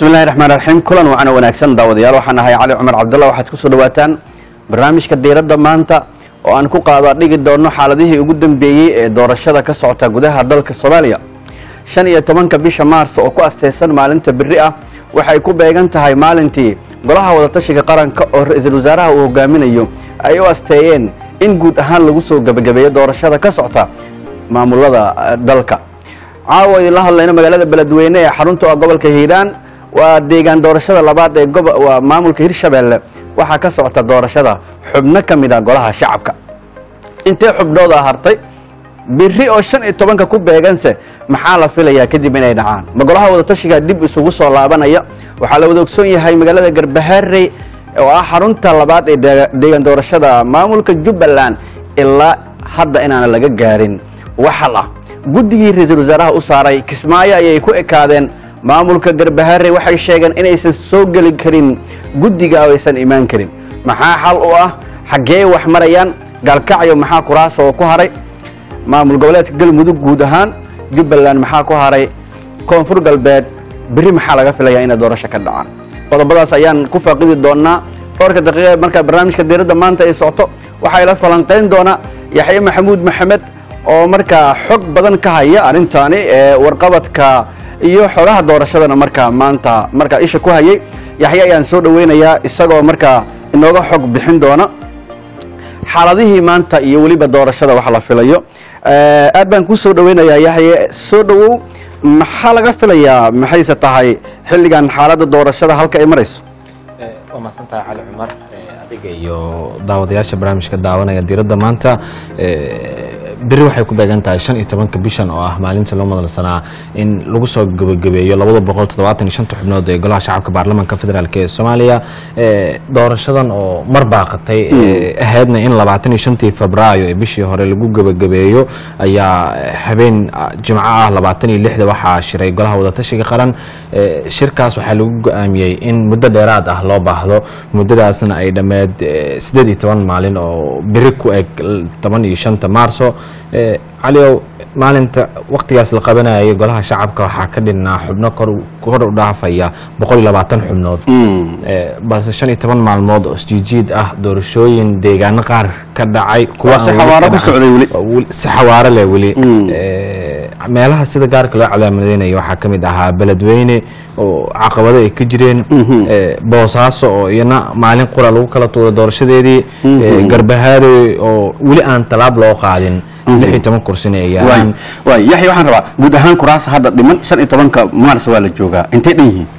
bismillahi raxmaan raxiim kulan wacan wanaagsan daawadayaal waxaan ahay cali cumar cabdulla waxaad kusoo dhawaataan barnaamijka diiradda maanta oo aan ku qaada dhigi doono xaaladihii ugu dambeeyey ee doorashada ka socota gudaha dalka soomaaliya shan iyo tobanka bisha maars oo ku asteysan maalinta beri ah waxay ku beegan tahay maalintii golaha wadatashiga qaranka oo ra-iisul wasaaraha uu hogaaminayo ay u asteeyeen in guud ahaan lagu soo gebagabeeyo doorashada ka socota maamulada dalka caawa idinla hadlayno magaalada beledweyne ee xarunta gobolka hiiraan waa deegaan doorashada labaad ee waa maamulka hirshabeelle waxaa ka socota doorashada xubno ka mid a golaha shacabka intee xubnooda hartay biri oo shan iyo tobanka ku beeganse maxaa la filayaa kadib inay dhacaan ma golaha wadatashiga dib isugu soo laabanaya waxaa la wada ogsoon yahay magaalada garbaharey oo ah xarunta labaad ee deegaan doorashada maamulka jubbaland ilaa hadda inaana laga gaarin waxal ah guddigii ra-iisul wasaaraha u saaray kismaayo ayay ku ekaadeen maamulka garbaharey waxay sheegeen inaysan soo geli karin guddiga oo aysan imaan karin maxaa xal u ah xaggee wax marayaan gaalkacyo maxaa kuraasa oo ku haray maamul goboleedka galmudug guud ahaan jubbaland maxaa ku haray koonfur galbeed beri maxaa laga filayaa inay doorasho ka dhacaan qodobadaas ayaan ku faaqidi doonaa dhowrka daqiiqa markaa barnaamijka diiradda maanta ay socto waxaa ila falanqayn doona yaxye maxamuud maxamed oo markaa xog badan ka haya arrintaani ee warqabadka iyo xogaha doorashadana markaa maanta markaa isha ku hayay yaxye ayaan soo dhaweynayaa isagoo markaa inooga xog bixin doona xaaladihii maanta iyo weliba doorashada wax la filayo aad baan kuu soo dhaweynayaa yaxye soo dhawow maxaa laga filayaa maxayse tahay xilligan xaaladda doorashada halka ay marayso waa mahadsantahay cali cumar adiga iyo daawadayaasha barnaamijka daawanaya diiradda maanta beri waxay ku beegan tahay shan iyo tobanka bishan oo ah maalinta loo madalsanaa in lagu soo gebagabeeyo labada boqol toddobaatan iyo shanta xubnood ee golaha shacabka baarlamaanka federaalk ee soomaaliya doorashadan oo mar baaqatay ahaydna in labaatan iyo shantii febraayo ee bishii hore lagu gebagabeeyo ayaa habeen jimco ah labaatan iyo lixda waxaa shiray golaha wadatashiga qaran shirkaas waxaa lagu go-aamiyey in muddo dheeraad ah loo baahdo muddadaasna ay dhammeed siddeed iyo toban maalin oo beri ku eg toban iyo shanta maarso caliow maalinta waktigaas la qabanayay golaha shacabka waxaa ka dhinnaa xubno kor u dhaafaya boqol iyo labaatan xubnood balse shan iyo toban maalmood oo isjiijiid ah doorashooyin deegaano qaar ka dhacay si xawaaro leh weli meelaha sida gaarka loo calaamadeynaya waxaa ka mid ahaa beledweyne oo caqabado ay ka jireen boosaaso oo iyana maalin qura lagu kala tuuray doorashadeedii garbahaare oo weli aan talaab loo qaadin lix iyo toban kursina ay yaalaan yaxya waxaan rabaa guud ahaan kuraasa hadda dhiman shan iyo tobanka maars waa la joogaa intay dhan yihiin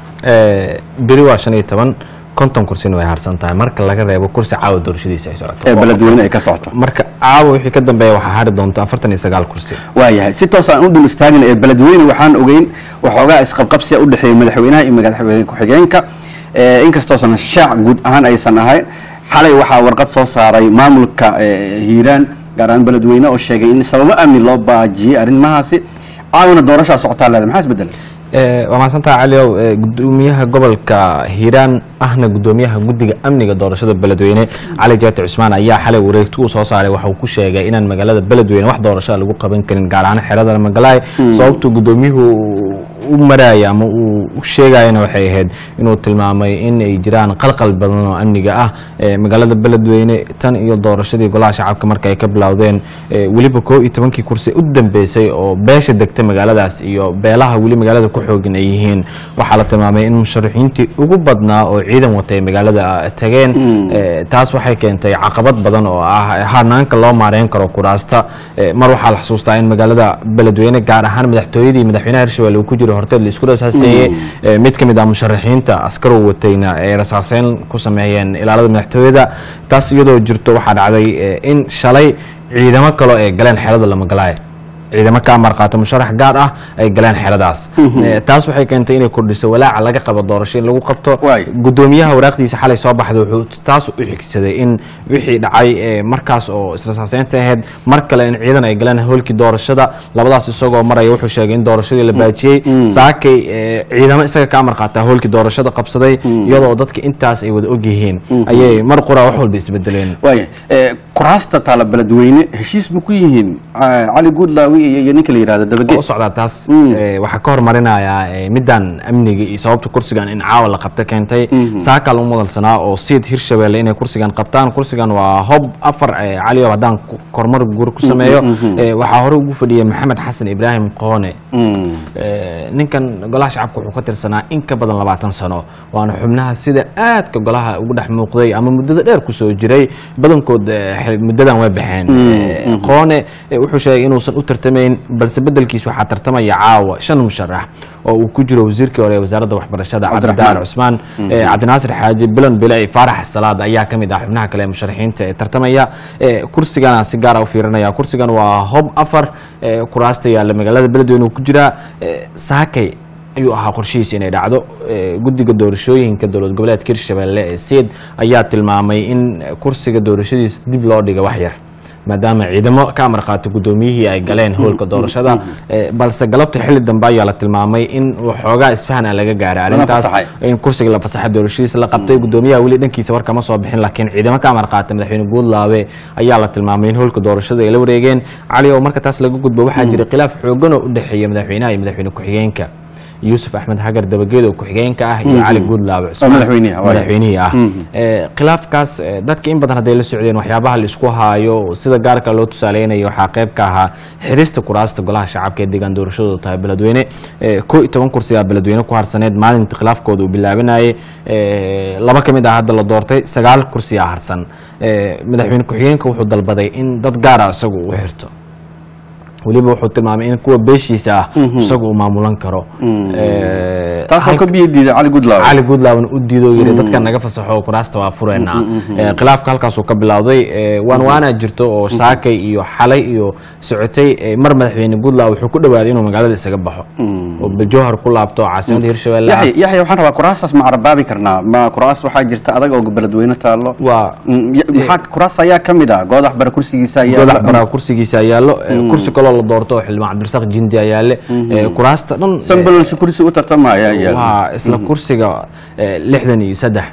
beri waa shan iyo toban konton kursina way harsan tahay marka laga reebo kursi caawa doorashadiisa ay socoto ee beledweyne ay ka socoto marka caawa wixii ka dambeeya waxaa hari doonta afartan iyo sagaal kursi waayahay si toos aan u dul istaagin ee beledweyne waxaan ogeyn waxoogaa isqabqabsiya u dhexeeya madaxweynaha iyo madaxweyne ku-xigeenka inkastoosan shaac guud ahaan aysan ahayn xalay waxaa warqad soo saaray maamulka hiiraan gaar ahaan beledweyne oo sheegay in sababo amni loo baajiyey arrimahaasi caawina doorashaa socotaa leeda maxaa isbedelay waa mahadsantaha caliow gudoomiyaha gobolka hiiraan ahna gudoomiyaha guddiga amniga doorashada beledweyne cali jaati cusmaan ayaa xalay wareegti uu soo saaray waxa uu ku sheegay inaan magaalada beledweyne wax doorashaa lagu qaban karin gaar ahaan xerada magalaay sababtuu gudoomiyuhu u maraya ama uu sheegayana waxay ahayd inuu tilmaamay in ay jiraan qalqal badan oo amniga ah magaalada beledweyne tan iyo doorashadii golaha shacabka marka ay ka bilowdeen weliba koo iyo tobankii kursi u dambeysay oo beesha degta magaaladaas iyo beelaha weli magaalada ku xoogan ay yihiin waxaa la tilmaamay in musharaxiintii ugu badnaa oo ciidan watay magaalada tageen taas waxay keentay caqabad badan oo ah hanaanka loo maareyn karo kuraasta mar waxaa la xusuustaa in magaalada beledweyne gaar ahaan madaxtooyadii madaxweynaha hirshabelle uu ku jiro horteed la isku rasaaseeyey mid ka mid ah musharaxiinta askarow watayna ay rasaaseyn ku sameeyeen ilaalada madaxtooyada taas iyadoo jirto waxaa dhacday in shalay ciidamo kaloo ay galeen xeelada lamagalaaya ciidamo ka amar qaata musharax gaar ah ay galeen xeladaas taas waxay keentay inay kordhiso walaaca laga qabo doorasho in lagu qabto gudoomiyaha waraaqdiisa xalay soo baxday wuxuu taas u xigsaday in wixii dhacay markaas oo israsaaseynta ahayd mar kale in ciidan ay galeen howlkii doorashada labadaas isagoo maraya wuxuu sheegay in doorashadii la baajiyey saakay ciidamo isaga ka amar qaata howlkii doorashada qabsaday iyadoo dadka intaas ay wada ogyihiin ayay mar qura wax walba isbedeleen kuraasta taala beledweyne heshiis ma ku yihiin ah, cali guudlaawi iyo iyo ninka la yihahdo oo dabage u socdaa taas Mm. eh, waxaa ka hormarinayaa eh, midaan amniga iyo sababta kursigan in caawa la qabta keentay saakal u mudalsanaa oo siid hirshabelle inay kursigan qabtaan kursigan waa hob afar eh, cali oo haddaan ku- kormar guur ku sameeyo eh, waxaa hore ugu fadhiyay maxamed xasan ibraahim qoone Mm. Eh, ninkan golaha shacabka wuxuu ka tirsanaa in ka badan labaatan sano waana xubnaha sida aadka golaha ugu dhex muuqday ama muddada dheer kusoo jiray badankood eh, xil- muddadan way baxeen Eh, qoone eh, wuxuu sheegay inuusan u tartamayn balse bedelkiis waxaa tartamaya caawa shan musharax oo uu ku jiro wasiirkii hore ee wasaaradda waxbarashada Cabdiraxmaan. cabdidaar cusmaan eh, cabdinaasir xaaji bilan bilay faarax salaad ayaa ka mid ah xubnaha kale ee musharaxiinta ee tartamaya Eh, kursigana si gaara u fiirinaya kursigan waa hob afar eh, kuraasta yaalla magaalada beledweyne uu ku jiraa Eh, saakay ayuu ahaa qorshihiisa inay dhacdo Eh, guddiga doorashooyinka dowlad goboleedka hirshabelle ee seed ayaa tilmaamay in eh, kursiga doorashadiisa dib loo dhiga wax yar maadaama ciidamo ka amar qaato guddoomiyihii ay galeen howlka doorashada Eh, balse galabta xilli dambe ayaa la tilmaamay in waxoogaa isfahan aan laga gaaray arrintaas fasaxay. in kursiga la fasaxay doorashadiisa la qabtay gudoomiyaha weli dhankiisa war kama soo bixin laakiin ciidamo ka amar qaata madaxweyne guudlaabe ayaa la tilmaamay in howlka doorashada ay la wareegeen cali oo marka taas laga gudbo waxaa jira khilaaf xoogan oo u dhexeeya madaxweynaha iyo madaxweyne ku-xigeenka yuusuf axmed hagar dabageed oo ku-xigeenka ah iyo cali guudlaabe cusmaan madaxweynihi ah, waayo. madaxweynihii ah Eh, khilaafkaas eh, dadka in badan hadday la socdeen waxyaabaha la isku haayo sida gaarka loo tusaaleynayo waxaa qayb ka ahaa xirista kuraasta golaha shacabka ee deegaan doorashadoodu tahay beledweyne Eh, koo iyo toban kursigaa beledweyne ku harsaneed maalinta khilaafkooda uu bilaabanayay Eh, laba ka mid ah hadda la doortay sagaal kursiyaa harsan Eh, madaxweyne ku-xigeenka wuxuu dalbaday in dad gaara isagu u xirto weliba wuxuu tilmaamay in kuwa beeshiisa ah isagu uu maamulan karo Eh, taasoo ka biyo diiday cali guudlaawi cali guudlaaban u diido yiri dadka naga fasaxo kuraasta waa fureynaa Eh, khilaafka halkaasuu ka bilowday Eh, waan waanaa jirto oo saakay iyo xalay iyo socotay eh, mar madaxweyne guudlaaw wuxuu ku dhawaaday inuu magaalada isaga baxo oo bajowhar ku laabto caasimadda hirshabelle ah. yaxya yaxya waxaan rabaa kuraastaas ma carabaabi karnaa ma kuraas waxaa jirta adag oo beledweyne taallo waa Mm, ya- maxaa kuraas ayaa ka mid ah goodax bara kursigiisa ayaa godax baraa kursigiisa yaallo Eh, kursi kaloo la doorto oo xildhibaan cabdirasaaq jindi ayaa yaale Eh, kuraasta dhan eh, sambalolsha kursi u tartamaya ayaa waa isla kursiga eh, lixdan iyo saddex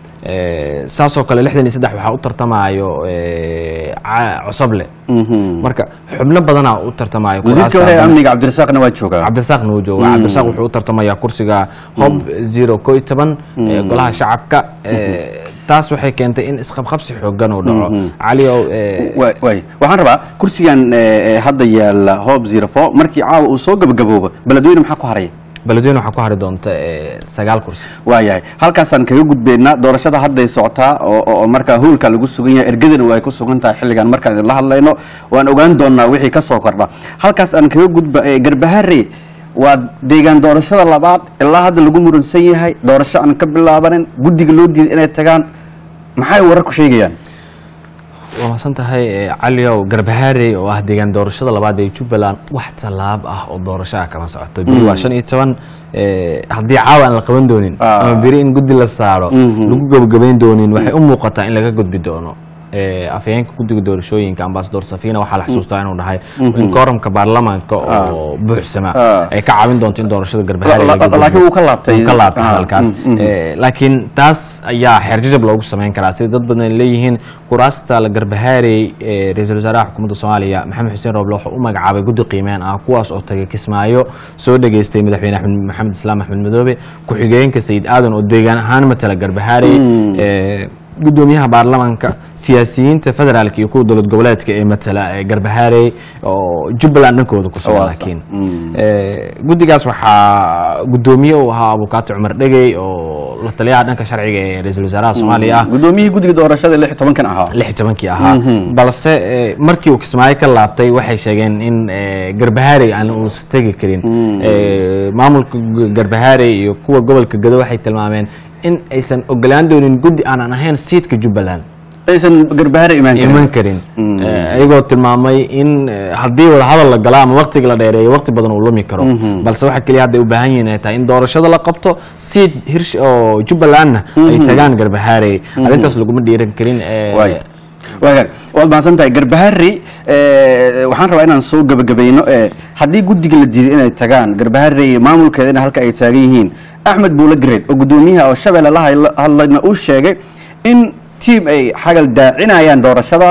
Eh, saasoo kale lixdan iyo saddex waxaa u tartamayo eh, ca- cosoble marka xubno badanaa u tartamayo wasiirka hore ee kuraasta amniga cabdirasaaqna waa joogaa cabdirasaaqna wuu jooga cabdirasaaq wuxuu u tartamayaa kursiga hob zero ko iyo toban ee golaha shacabka Eh, taas waxay keentay in isqabqabsi xoogan uu dhaco cali ow eh, waay waay waxaan rabaa kursigan eh, eh, hadda yaala hob zero four markii caawa uu soo gabagaboobo beledweyne maxaa ku haraya beledweyne waxaa ku hari doonta eh, sagaal kursi waayahay halkaasaan kaga gudbeynaa doorashada hadday socotaa oo oo- oo markaa howlka lagu sugan yahay ergadana waa ay ku sugan tahay xilligan markaan idinla hadlayno waan ogaan doonaa wixii ka soo kordha halkaas aan kaga gudba eh, garbahare waa deegaan doorashada labaad ilaa hadda lagu muransan yahay doorasho aan ka bilaabanin guddiga loo diiday inay tagaan maxay warar ku sheegayaan waa mahadsan tahay eh, cali ow garbahaarey oo ah deegaan doorashada labaad ee jubbaland wax tallaab ah oo doorasho ah kama socoto beri waa shan iyo toban eh, haddii caawa aan la qaban doonin Ah. ama beri in guddi la saaro lagu gabagabayn doonin waxay u muuqataa in laga gudbi doono Eh, afhayeenka guddiga doorashooyinka ambasador safina waxaa la xasuustaa inuu dhahay in kooramka baarlamaanka oo buuxsama Ah. ay ka caawin doonto in doorashada garbahaarey La- la- laga gudbo. laakiin wuu ka laabtay. Wuu ka laabtay Ah, hadalkaas mm, mm. Eh, laakiin taas ayaa xeerjajab loogu samayn karaa sida dad badan ay leeyihiin kuraasta la garbahaarey ee ra-iisul wasaaraha xukuumadda soomaaliya maxamed xuseen rooble wuxuu u magacaabay guddi qiimeen ah kuwaas oo tagay kismaayo soo dhageystay madaxweyne axmed maxamed islaam axmed madoobe ku-xigeenka sayid aadan oo deegaan ahaan matala garbahaarey eh, gudoomiyaha baarlamaanka siyaasiyiinta federaalka iyo kuwa dowlad goboleedka ee matala ee garbahaarey oo jubbaland dhankooda ku sugan Waasa. laakiin Mm. Eh, guddigaas waxaa gudoomiye u ahaa abukaato cumar dhegey oo la taliyaha dhanka sharciga ee ra-iisul wasaaraha soomaaliya ah gudoomiyihii guddiga doorashada lix iyo tobankan ahaa lix iyo tobankii ahaa balse eh, markii uu kismaayo ka laabtay waxay sheegeen in eh, garbahaarey aan uusan tegi karin Eh, maamulka gu- garbahaarey iyo kuwa gobolka gado waxay tilmaameen in aysan ogolaan doonin guddi aanan ahayn siidka jubbaland aysan garbahare imaan karin iman karin Eh, iyagoo tilmaamay in eh, haddii wadahadal la galo ama waqtiga la dheereeyo waqti badan uu lumi karo balse waxa keliya hadda ay u baahan yihiin ay tahay in doorashada la qabto siid hirsh oo jubbalandna ay tagaan garbahaarey arrintaas laguma dhiiran karin eh, waay waagaag waad mahadsan tahay garbahari eh, waxaan rabaa inaan soo gebagabayno eh, haddii guddiga la diiday inay tagaan garbahari maamulkeedana halka ay taagan yihiin axmed buule gareed oo guddoomiyaha oo shabeelle la hadla- hadlayna uu sheegay in tiim ay xagal daacinayaan doorashadaas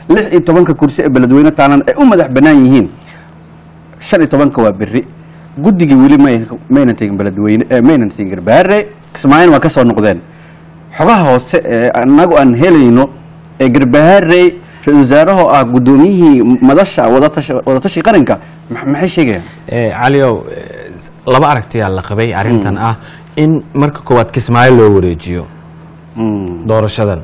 lix iyo tobanka kursi ee beledweyne taalan ay u madax bannaan yihiin shan iyo tobanka waa berri guddigii weli may maynan tegin beledweyne eh, maynan tegin garbaare kismaayin waa ka soo noqdeen xogaha hoose ee anagu aan helayno ee garbaare ra-isul wasaarahoo ah guddoomiyihii madasha wadatashi wadatashi qaranka ma- maxay sheegayaan Eh, caliow eh, s- laba aragtiyaa la qabay arrintan ah in marka koowaad kismaayo loo wareejiyo doorashadan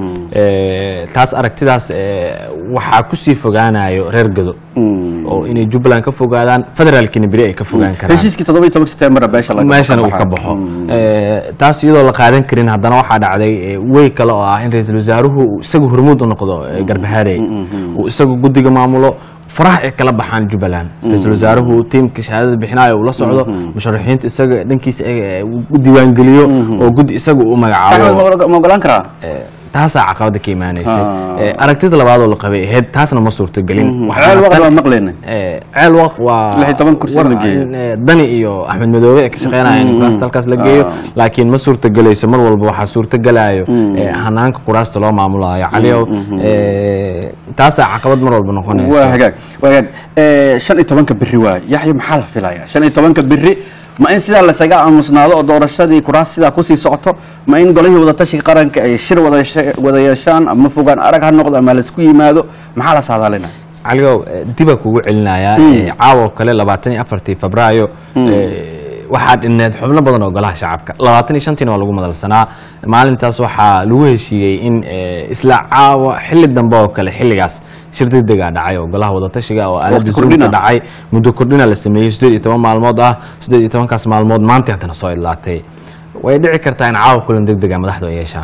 Eh, taas aragtidaas eh, waxaa kusii fogaanayo reer gado oo inay jubbaland ka fogaadaan federaalkiina beri ay ka fogaan karaan heshiiskii toddoba iyo tobanka setembar beesha laga meeshana uu baxaa. ka baxo Eh, taas iyadoo la qaadan karin haddana waxaa dhacday eh, wey kale oo ah in ra-iisul wasaaruhu uu isagu hormuud u noqdo eh, garbahaarey uu isagu guddiga maamulo faraha ay kala baxaan jubbaland ra-iisul wasaaruhu tiimka shahaadada bixinaayo uu la socdo musharaxiinta isaga dhankiisa eh, uu u diiwaangeliyo oo guddi isaga uu Axmed, magacaabo ma ma ogolaan karaa Eh, taasaa caqabada ka imaanaysay Ah. Eh, aragtida labaad oo la qabay ahayd taasna ma suurtagelin Waxaa ceel waqti tan- waa maqlayna Eh, ceel waq waa Lix iyo toban kursi war la geeyo. in, eh, dani iyo axmed madoobe ay ka shaqeynayaan in kuraasta halkaas la geeyo Ah. laakiin ma suurtagelayso mar walba waxaa suurtagelayo eh, hanaanka kuraasta loo maamulayo caliow eh, taasaa caqabad mar walba waa noqonaysa hagaag waa hagaag Eh, shan iyo tobanka berri waay yaxya maxaa la filayaa shan iyo tobanka berri ma in sidaa lasaga aamusnaado oo doorashadii kuraas sidaa kusii socoto ma in golihii wadatashiga qaranka ay shir wada yeeshe- wada yeeshaan ama fogaan arag ha noqdo ama laisku yimaado maxaa la saadaalina caligow eh, dibaa kugu celinayaa eh, caawa oo kale labaatan iyo afartii febraayo eh, waxaa dhineed xubno badan oo golaha shacabka labaatan iyo shantiina waa lagu madalsanaa maalintaas waxaa lagu heshiiyey in eh, isla caawa xilli dambe oo kale xilligaas shir degdegaa dhacay oo golaha wadatashiga oo aalada Waqti zoomka kordhina. dhacay muddo kordhina la sameeyey sideed iyo toban maalmood ah sideed iyo tobankaas maalmood maanta haddana soo idlaatay way dhici kartaa in caawa kulan degdega madaxdu ay yeeshaan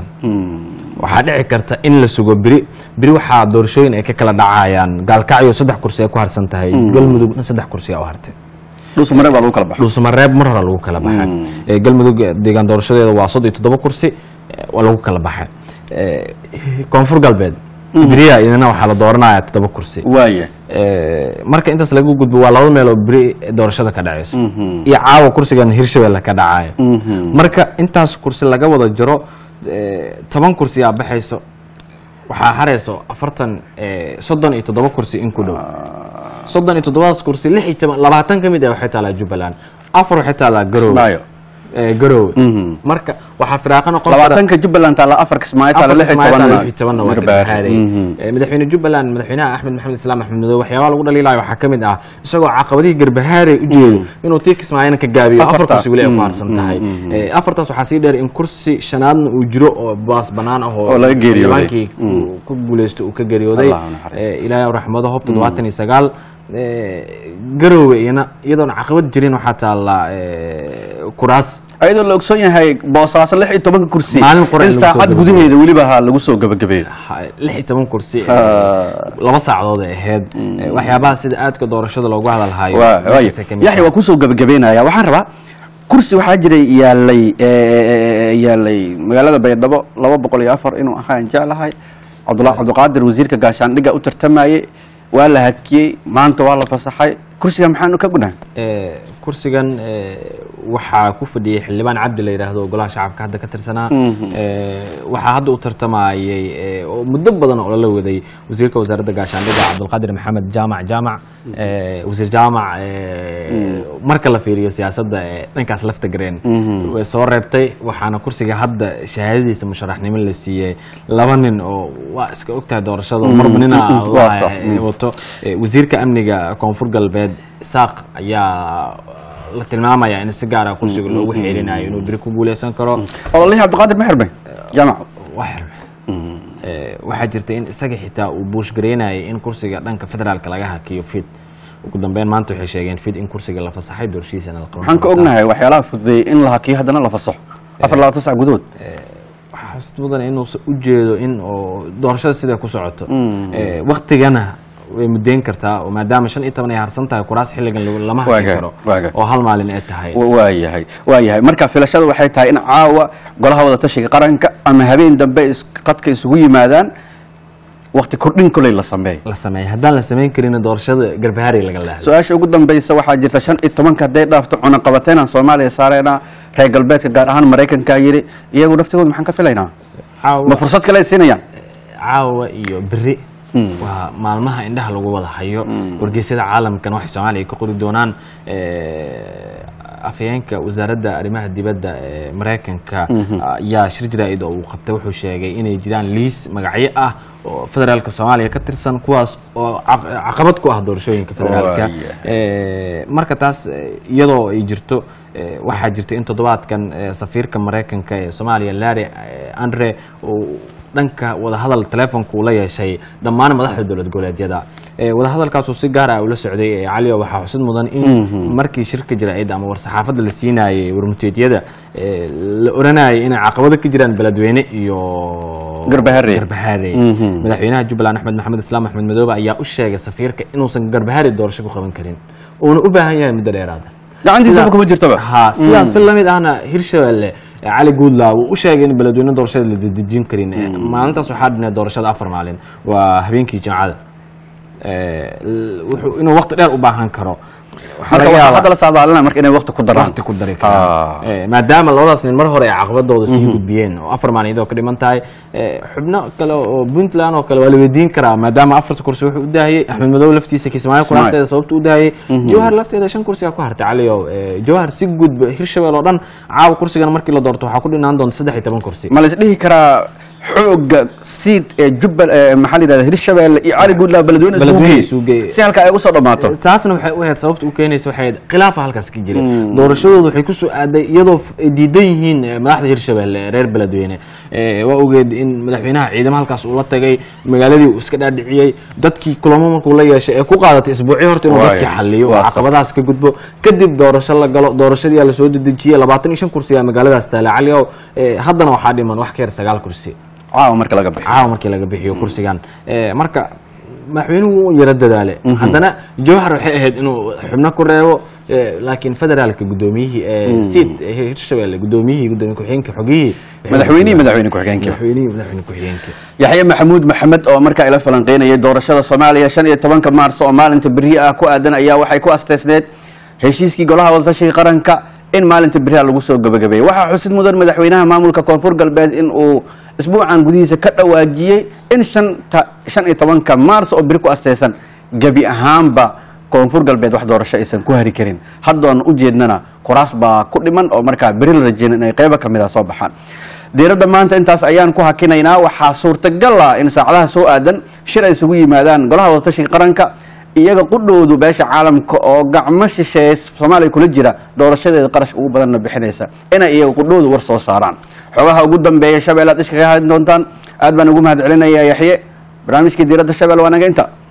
waxaa dhici karta in la sugo beri beri waxaa doorashooyin ay ka kala dhacayaan gaalkacyo saddex kursi ay ku harsan tahay galmudug saddex kursi aa u hartay dhuusa mareeb baa lagu kala baxo dhuusamareeb mar hore lagu kala baxay Eh, galmudug eh, deegaan doorashadeeda waa soddon iyo toddoba kursi eh, waa lagu kala baxay Eh, koonfur galbeed beriya idina waxaa la dooranaya toddoba kursi waaya Eh, marka intaas laga gudbo waa laba meel oo beri doorashada ka dhacayso iyo caawa kursigan hirshabelle ka dhacayo marka intaas kursi laga wada jiro eh, toban kursi aa baxayso waxaa harayso afartan eh, soddon iyo toddoba kursi in ku dhow soddon iyo toddobadaas kursi lix iyo toban labaatan ka mid ah waxay taalaa jubbaland afar waxay taalaa garowe Kismaayo. Eh, garowe marka waxaa firaaqo noqon kara labaatanka jubbaland taala afar kismaayo taala lix iyo tobanna Garbaare. Mhm. madaxweyne jubbaland madaxweynaha axmed maxamed islaam axmed madoobe waxyaabaha lagu dhaliilayo waxaa ka mid ah isagoo caqabadihii garbahaare u jeedo inuu tii kismaayana ka gaabiyo afar Afarta. kursi weli ay ku Mm, harsan mm, tahay mm, Eh, afartaas waxaa sii dheer in kursi shanaadna uu jiro oo baas banaan ah Oo laga geeriyooday. xildhibaankii uu ku guuleysto uu ka geeriyooday Allah ha naxariisto. Eh, ilaahay raxmado hob toddobaatan iyo sagaal Eh, garowe iyana iyadoon caqabad jirin waxaa taallaa eh, kuraas ayadoo la ogsoon yahay boosaaso lix iyo tobanka kursi Maalin qura in in lagu soo saacad gabagabeeyo. gudaheeda weliba ha lagu soo gabagabeeyo ha- lix iyo toban kursi eh, Ah. laba saacadood ay ahayd Eh, waxyaabaha sida aadka doorashada loogu hadalhayo Waa- waaya. meeshaasay ka mid yaxya tahay. waa kusoo gabagabeynaya waxaan rabaa kursi waxaa jiray yaalay eh, yaalay magaalada baydhabo laba boqol iyo afar inuu ahaan jeclahay cabdullah cabdiqaadir wasiirka gaashaandhigga u tartamayey waa la hakiyey maanta waa la fasaxay kursiga maxaanu ka gunahay Eh, kursigan eh, waxaa ku fadhiyey xildhibaan cabdi la yidhaahdo oo golaha shacabka hadda ka tirsanaa Eh, waxaa hadda u tartamayey eh, oo muddo badan oo lala waday wasiirka wasaaradda gaashaandhigga cabdulqaadir maxamed jaamac jaamac eh, wasiir jaamac eh, marka la fiiriyo siyaasadda eh, dhankaas lafta gareen way soo reebtay waxaana kursiga hadda shahaadadiisa musharaxnimo la siiyey laba nin oo waa iska ogtahay doorashada oo marba nina Mm, waa sax. eh, wato Eh, wasiirka amniga koonfur galbeed isaaq ayaa la tilmaamaya in si gaara kursiga loogu xeelinayo inuu beri ku guuleysan karo ololihii cabdiqaadir ma xirmay jaamac waa xirme Eh, waxaa jirta in isaga xitaa uu buushgareynayay in kursiga dhanka federaalka laga hakiyo fid ugu dambeyn maanta waxay sheegeen fid in kursiga la fasaxay doorshiisana la qaban waxaan ka doontaa. ognahay waxyaalaha fududeeyey in la hakiyo haddana la fasaxo afar labaatan sac gudahood waxaa xusid mudan inuusan u jeedo in oo doorashada siday ku socoto Eh, waktigana way mudeyn kartaa oo maadaama shan iyo toban ay harsan tahay kuraas xilligan lagu- lama hakin Waaga, karo waaga. oo hal maalin ay tahay waa yahay waa yahay marka filashada waxay tahay in caawa golaha wadatashiga qaranka ama habeen dambe is- qadka isugu yimaadaan wakti kordhin koley la sameeyo la sameeya haddaan la samayn karin doorashada garbahaari laga laahdo su-aasha ugu dambeysa waxaa jirta shan iyo tobanka hadday dhaafto cunaqabateenaan soomaaliya saareenaa reer galbeedka gaar ahaan maraykankaa yidhi iyagu naftigooda maxaan ka filaynaa caawa ma fursad kale ay siinayaan caawa iyo beri waa maalmaha indhaha lagu wada hayo wargeysyada caalamkan waxay soomaaliya ka qori doonaan eh, afhayeenka wasaaradda arrimaha dibadda ee maraykanka ayaa shir jaraa'id oo uu qabtay wuxuu sheegay inay jiraan liis magacyo ah oo federaalka soomaaliya ka tirsan kuwaas oo caq- caqabad ku ah doorashooyinka federaalka Waaya. Eh, marka taas eh, iyadoo ay jirto eh, waxaa jirta in toddobaadkan eh, safiirka maraykanka ee soomaaliya larry eh, andre uu dhanka wadahadal teleefonka uu la yeeshay dhammaan madaxda dowlad goboleedyada Eh, wadahadalkaasuu si gaar ah ula socday eh, caliyo waxaa xusid mudan in markii shirka jaraa'id ama war-saxaafadda la siinayay warmuteedyada eh, la oranayay inay caqabado ka jiraan beledweyne iyo Garbaharey. garbaharey Mhm. madaxweynaha jubbaland axmed maxamed islaam axmed madoobe ayaa u sheegay safiirka inuusan garbaharey doorasho ku qaban karin uuna u baahan yahay muddo dheeraada gacantiisaba Sida- kuma jirtaba ha sidaas si lamid ahna hirshabelle eh, cali guudlaa wuu u sheegay in beledweyne doorashada la dedejin karin Eh, maalintaas waxaa dhinay doorashada afar maalin waa habeenkii jimcada Eh, l- wuxuu inuu waqti dheer u baahan karo waxaa marka laga waxaa yaabaa hadda la saadaalinaya marka inay waqti ku daraan waqti ku dari Ah. karaan Eh, maadaama labadaas nin mar hore ay caqabadooda sii gudbiyeen oo afar maalin iyadoo ka dhiman tahay eh, xubno kale oo puntland oo kale waa la weydiin karaa maadaama afarta kursi wuxuu u daahiyey axmed madow laftiisa kismaayo Kismaayo. kuraasteeda sababta u daahiyey jawhar lafteeda shan kursiga ku hartay caliyow Eh, jawhar si gudba hirshabelle oo dhan caawa kursigan markii la doorto waxaa ku dhinaan doonta saddex iyo toban kursi ma la isdhihi karaa xooga siid ee jubbal ee maxaa la yidhahda hirshabelle iyo cali guudlaa beledweyne isugu Beledweyne geey isugu geey. si halka ay ugu soo dhammaato taasna waxay u ahayd sababta u keenaysa waxay ahayd khilaafa halkaas ka jira doorashadooda waxay kusoo aaday iyadoo f- ay diidan yihiin eh, madaxda hirshabelle ee reer beledweyne Eh, waa ogeed in madaxweynaha ciidamo halkaas uu la tagay magaaladii uu iska dhaadhiciyey dadkii kulamo markuu la yeeshay ee ku qaadatay isbuucyo horta inuu Waay, dadkii xaliyo oo waa sax. caqabadahaas ka gudbo kadib doorasho la galo doorashadii aa lasoo dedejiyey labaatan iyo shan kursi aa magaaladaas taala caliyow Eh, haddana waxaa dhiman wax ka yar sagaal kursi caawa marka laga bixi caawa markii laga bixiyo kursigan Eh, marka madaxweynuhu wuu yaro dadaale haddana jawhar waxay ahayd inuu xubno ku reebo eh, laakiin federaalka gudoomiyihii ee sid ee hirshabelle gudoomiyihii gudoomiye ku-xigeenka xogiyihii madaxweynihii madaxweyne ku-xigeenkii madaxweynihii madaxweyne ku-xigeenka yaxye maxamuud maxamed oo markaa ila falanqeynayay doorashada soomaaliya shan iyo tobanka maarso oo maalinta berihi ah ku aadan ayaa waxay ku asteysneed heshiiskii golaha wadatashiga qaranka in maalinta beriha lagu soo gabagabeeyey waxaa xusid mudan madaxweynaha maamulka koonfur galbeed in uu isbuucan gudihiisa ka dhawaajiyey in shanta shan iyo tobanka maarso oo beri ku asteysan gebi ahaanba koonfur galbeed wax doorasho aysan ku hari karin haddoon u jeednana kuraas baa ku dhiman oo markaa beri la rajeyna inay qeybo kamid a soo baxaan diiradda maanta intaas ayaan ku hakinaynaa waxaa suurtagal ah in saacadaha soo aadan shir ay isugu yimaadaan golaha wadatashiga qaranka iyaga qudhoodu beesha caalamka oo gacmo shisheeye soomaaliya kula jira doorashadeeda qarash ugu badanna bixinaysa inay iyaga qudhoodu war soo saaraan xogaha ugu dambeeya shabeelle aad ishkaga hadin doontaan aad baan ugu mahad celinayaa yaxye barnaamijkii diiradda shabelle waa naga inta